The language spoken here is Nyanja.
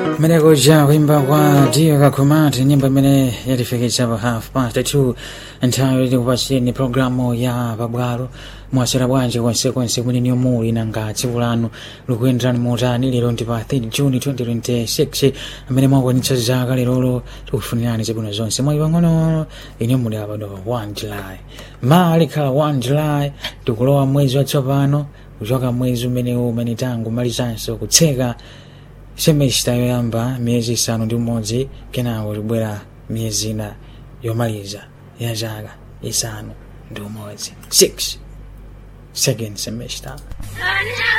Meneko ja kuimba kwa Dio Kakumati, nyimbo imene yatifikitsa pa half past two nthawi tikupasireni programu ya pabwalo mwasera bwanji konsekonse kumene muli nanga tsiku lanu likuyenderani motani lero ndi pa 3 juni 2026 amene mwakwanitsa zaka lerolo tikufunirani zabwino zonse mwayi pang'ono ine muli apa do 1 july ma likhala 1 july tikulowa mwezi watsopano kuchoka mwezi umenewu umene tangu malizanso kutseka semesta yoyamba miyezi isanu ndi umodzi kenako libwera miyezi ina yomaliza ya zaka isanu ndi umodzi 6 second semester